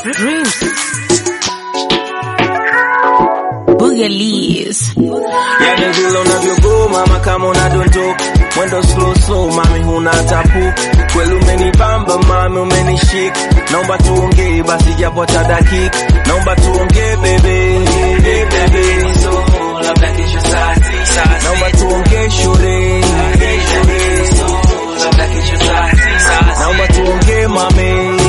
Dreams. Boogalies. Yani vile unavyogoma mama kama unadondoka mwendo slow slow mami huna tapu kweli umenibamba mami umenishika naomba tuongee basi japo hata dakika naomba tuongee bebe bebe labda kesho saa tisa naomba tuongee shule labda kesho saa tisa naomba tuongee mame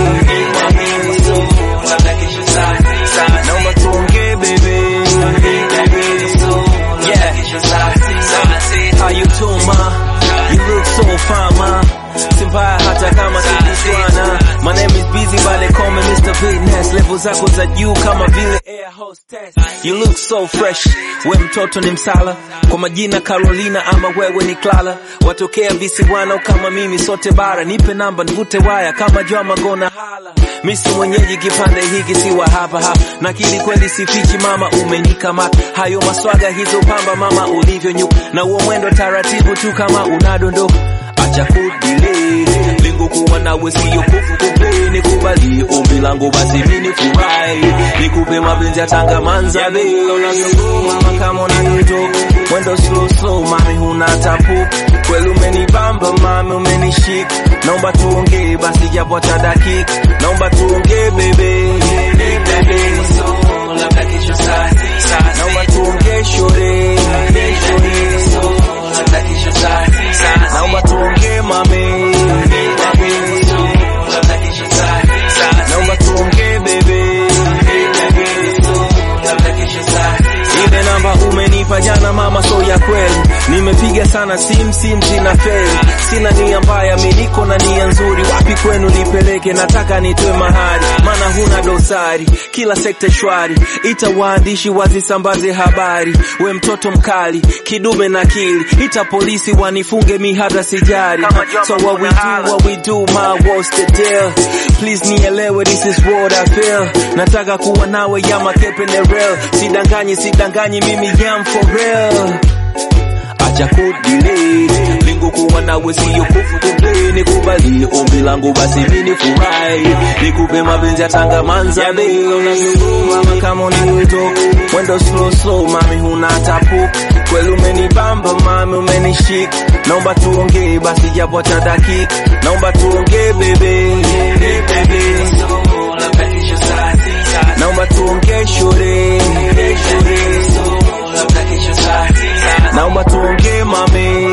labda kesho saa tisa naomba tuongee bebe labda kesho saa tisa How you doing, ma? You look so fine, ma. Simbaya hata kama tukutwana. My name is busy but they call me Mr. Fitness. Level zako za juu kama vile air hostess. You look so fresh. We mtoto ni msala. Kwa majina Carolina ama wewe ni Clara. Watokea visiwani kama mimi sote bara. Nipe namba nivute waya kama Joma gona hala. Misi mwenyeji kipande hiki si wa hapa hapa. Nakili kweli sifichi mama umenikamata. Hayo maswaga hizo pamba mama ulivyonyuka. Na uo mwendo taratibu tu kama unadondoka. Acha kudile lengo kuwa nawe siyo kufu kumbe nikubalie ombi langu basi mimi furahi nikupe mapenzi ya tanga manza be mama kama unanitoka mwendo slow slow mami huna tapu kweli umenibamba mami umenishika naomba tuongee basi japo hata dakika naomba tuongee bebe bebe labda kesho saa tisa naomba tuongee shore labda kesho saa tisa naomba tuongee mame labda kesho saa tisa naomba tuongee bebe labda kesho saa tisa ile namba umenipa jana mama so ya kweli nimepiga sana sim sim zina feli sina nia mbaya mi niko na nia nzuri wapi kwenu nipeleke nataka nitwe mahali maana huna dosari kila sekta shwari ita waandishi wazisambaze habari we mtoto mkali kidume na kili ita polisi wanifunge mi hata sijari so what we do what we do my what's the deal please nielewe this is what I feel nataka kuwa nawe ya makepe ne real sidanganyi sidanganyi mimi yam for real acha kudile lengo kuwa nawe siyo kufu kumbe nikubalie ombi langu basi mimi furahi nikupe mapenzi ya tanga manza be mama kama unanitoka mwendo slow slow mami huna tapu kweli umenibamba mami umenishika naomba tuongee basi japo hata dakika naomba tuongee bebe bebe labda kesho saa tisa naomba tuongee shore labda kesho saa tisa naomba tuongee mame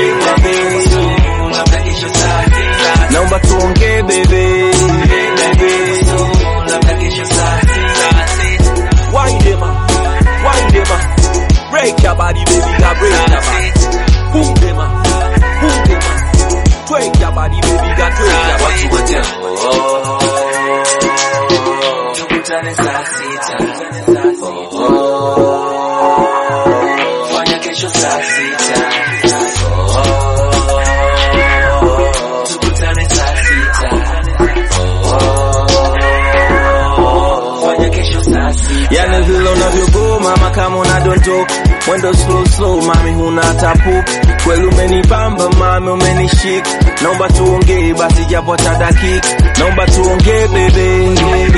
labda kesho saa tisa naomba tuongee bebe labda kesho saa tisa Wind them up, wind them up. Break your body, baby, girl, break your body. Boom them up, boom them up. Twerk your body, baby, girl, twerk your body. watu wote oh, tukutane saa sita oh, fanya kesho saa sita oh, tukutane saa sita oh, fanya kesho saa sita Yani vile unavyogoma mama kama unadondoka mwendo slow slow mami huna tapu kweli umenibamba mami umenishika naomba tuongee basi japo hata dakika naomba tuongee bebe